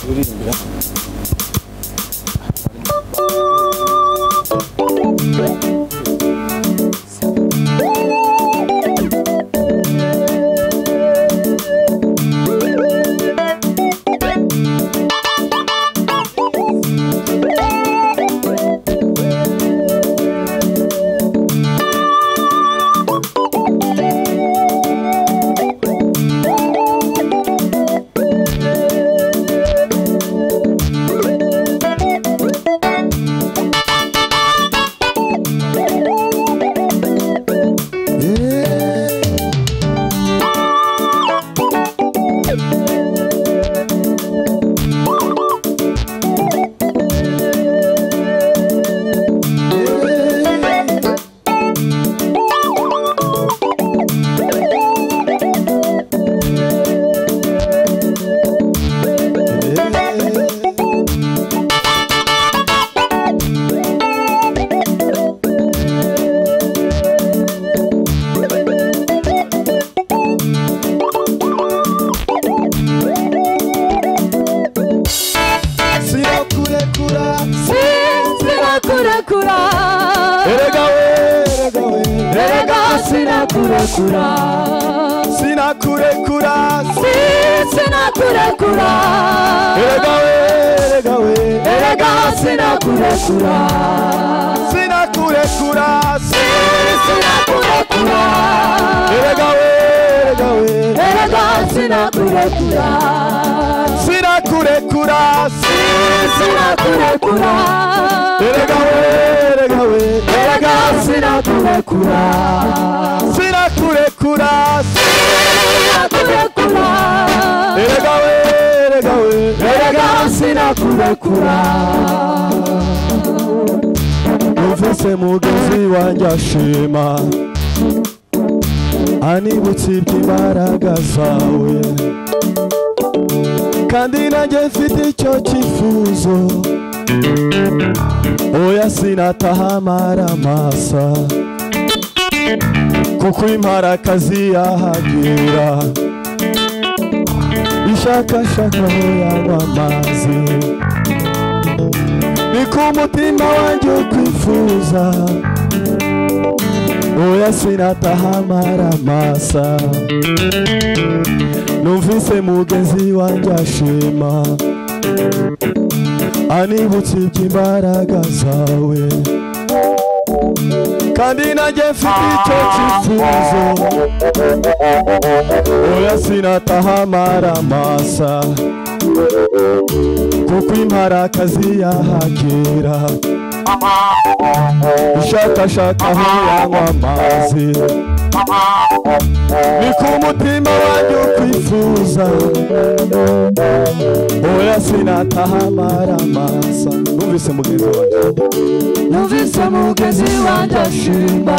느리는데요? Sirakura, Sirakura eragawe, eragawe, Erega Sinakurakura sinakurekura, Sinakurakura eragawe, eragawe, Erega Sinakurakura sinakurekura, Sinakurakura eragawe, eragawe, Erega Sinakurakura sinakurekura, Sinakurakura eragawe, eragawe, Erega Sinakurakura sinakurekura, Sinakurakura eragawe, eragawe, Erega Sinakurakura numvise mugenzi wanjye ashima anibutsa iby'imbaraga zawe kandi nanjye mfite icyo cyifuzo oya sinatahamara amasa kuko imparakazi yahagera ishakashaka aho yanywa amazi niko umutima wanjye ukwifuza oya sinatahamara amasa numvise mugenzi wanjye ashima anibutsa iby'imbaraga zawe kandi nanjye mfite icyo cyifuzo oya sinatahamara amasa kuko imparakazi yahagera ushakashaka aho yanywa amazi ni ku mutima wanjye ukwifuza oya sinatahamara amasa numvise mugenzi wanjye Numvise mugenzi wanjye ashimba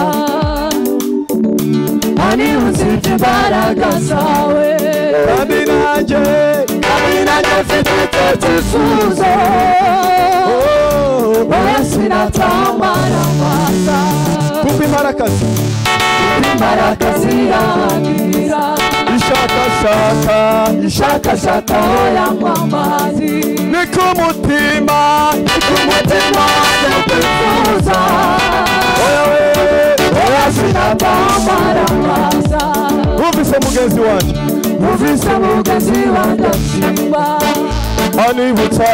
Ani usibye imbaraga zawe kandi nanjye Kandi nanjye mfite icyo cyifuzo oh, Oya sinatamara amasa kuko imparakazi Imbaraga ziragira ishakashaka Shakashaka aho yanywa amazi ni ku mutima ni ku mutima wanjye Kuza oya we Oya sinatamara amasa numvise mugenzi wanjye Numvise mugenzi wanjye ashimba anibutsa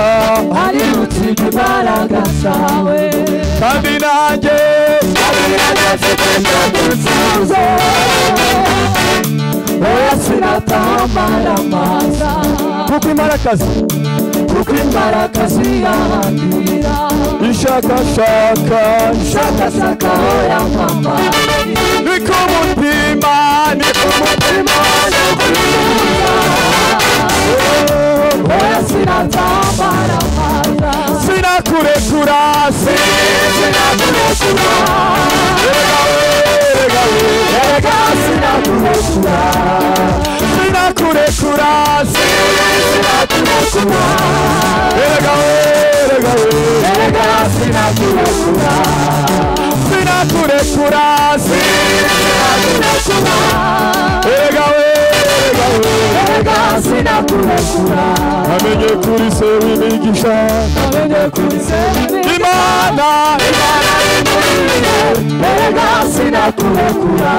ari butike imbaraga zawe kandi nanjye uze oya sinatamara amaza kuko imparakazi kuko imbaraga ziyahagira ishakashaka shakashaka oyamama ni ku mutima ni ku mutima oya sinatamara amaza sinakurekura sinakurekura erega we erega we sinakurekura sinakurekura sinakurekura erega we erega we erega sinakurekura Sina zirakurekura zirakurekura erega we erega we erega zirakurekura amenye kuri se w'imigisha amenye kuri se w'imigisha imana imana imurinde erega zirakurekura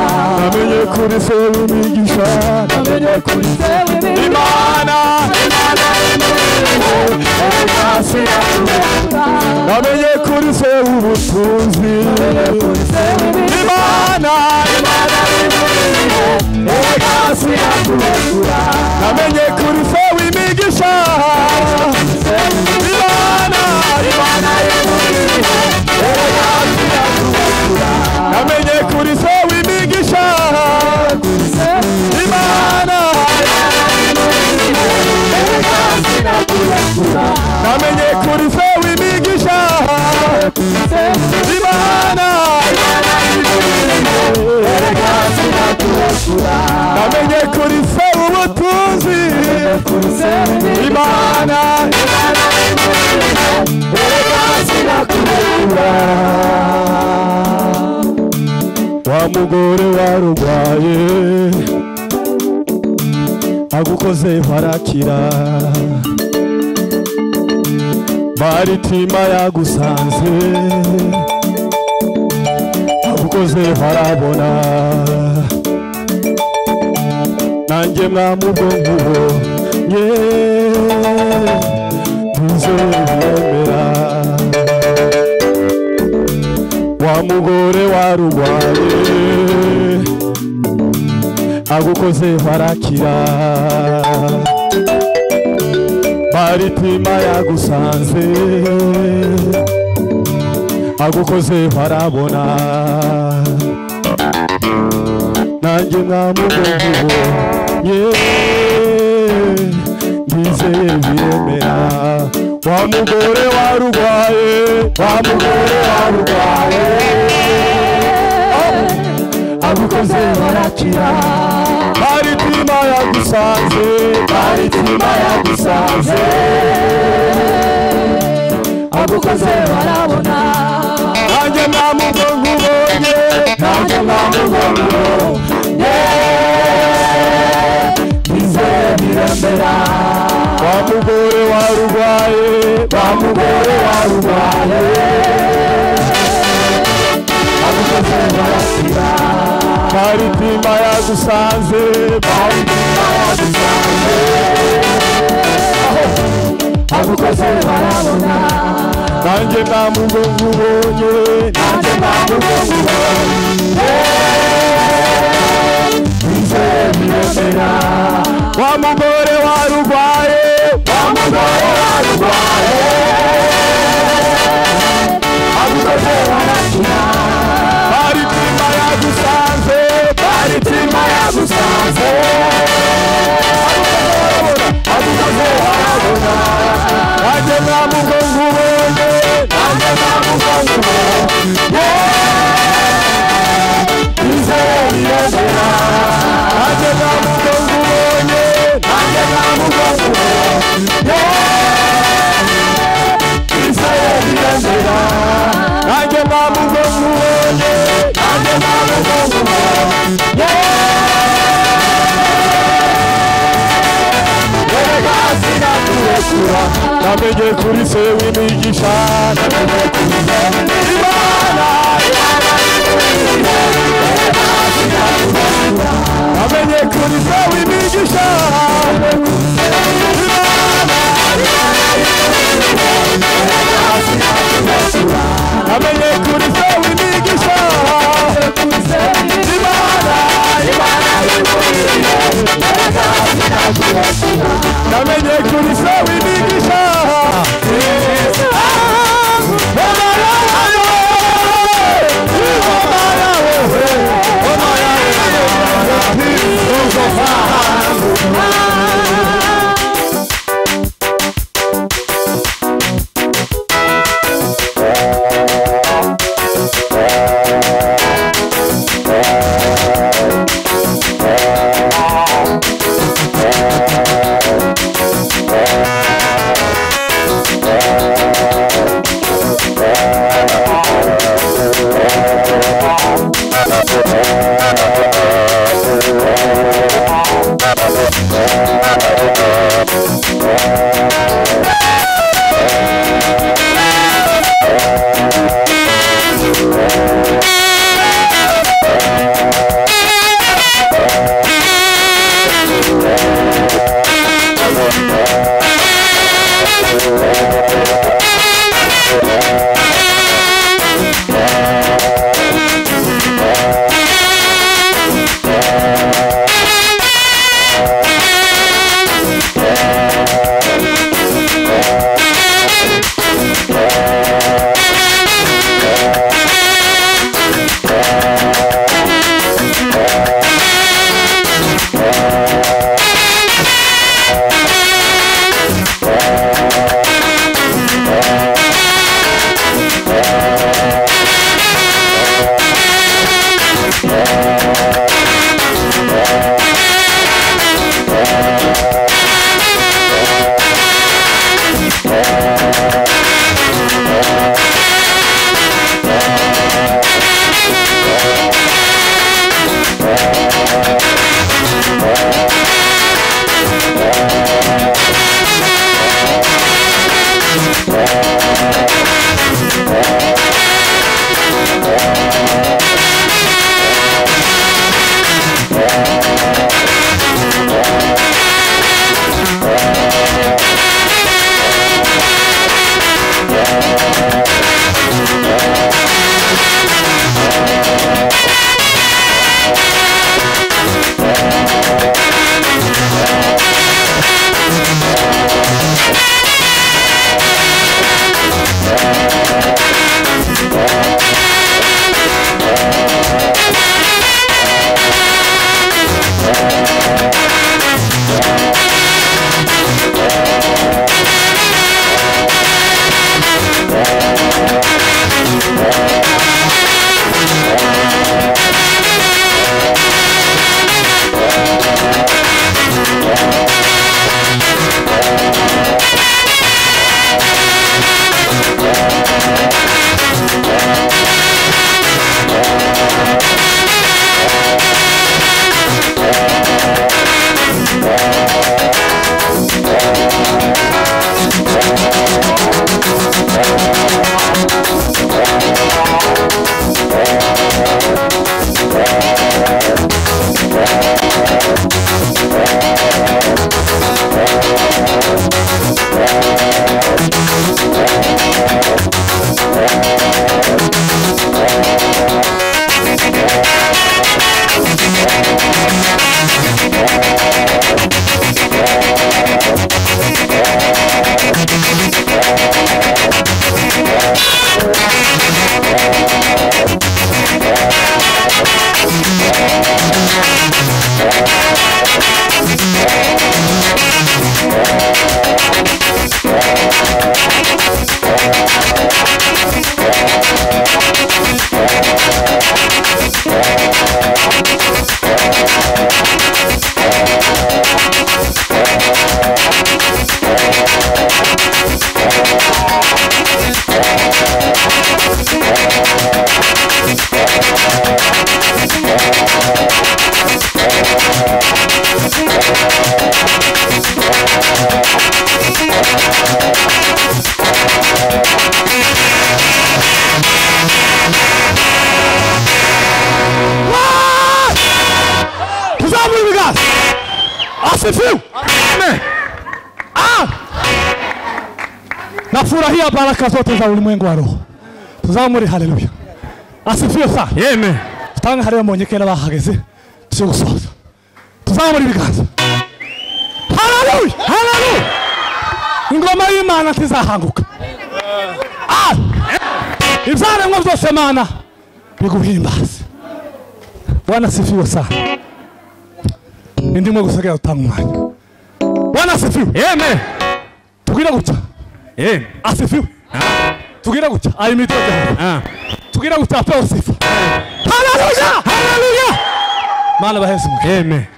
amenye kuri se w'imigisha amenye kuri se w'imigisha imana imana imurinde erega zirakurekura namenye kuri se ubutunzi imana imana imurinde erega zirakurekura namenye kuri se w'imigisha imana imana imurinde erega zirakurekura namenye kuri se w'imigisha imana imana imurinde erega zirakurekura namenye kuri se w'imigisha imana imana imurinde erega zirakurekura namenye kuri se ubutunzi imana imana imurinde erega zirakurekura wa mugore warurwaye agukozeho arakira baritima yagusanze agukozeho arabona nanjye mwamubonkubo ye ntuzemera wa mugore warurwaye agukozeho arakira baritima yagusanze agukozeho arabona nanjye mwamugombiwe ye ndizeye biremera wa mugore warurwaye wa mugore warurwaye agukoze barakira baritima yagusanze baritima yagusanze agukoze barabona nanjye namubonye nanjye namubonye bizabiremera wa mugore warurwaye wa mugore warurwaye agukoze barakira baritima yagusanze baritima yagusanze agukoze barabona nanjye namubonye nanjye namubonye bizemera wa mugore warurwaye wa mugore warurwaye agukoze barakina baritima yagusanze baritima yagusanze agukoze barabona nanjye namugongubonye nanjye namugongubonye bizemera nanjye namugongubonye nanjye namugongubonye bizemera nanjye namugongubonye nanjye namugongubonye erega sinakurekura namenye kuri se w'imigisha namenye kuri se imana imana imurinde erega sinakurekura namenye kuri se w'imigisha imana imana imurinde erega sinakurekura namenye kuri se w'imigisha imana imana imurinde erega sinakurekura namenye kuri se w'imigisha asifiwe. Amen. Ah! Nafurahia baraka zote za ulimwengu wa roho tuzamuri. Haleluya, asifiwe sana. Amen. Tange hariya mu nyikera bahageze tuze gusohoza, tuzamura ibiganza. Haleluya, haleluya. Ingoma y'Imana ntizahanguka. Ah! Ibyaremwa byose Mana biguhimbaze. Bwana asifiwe sana. Indimo gusigaye utanga umwanya. Bwana asifiwe. Amen. Tubwire gutya. Amen. Asifiwe. Tubwire gutya. Ayimitoje hano. Ah. Tubwire gutya apewe sifa. Haleluya! Haleluya! Mana bahesi mwe. Amen.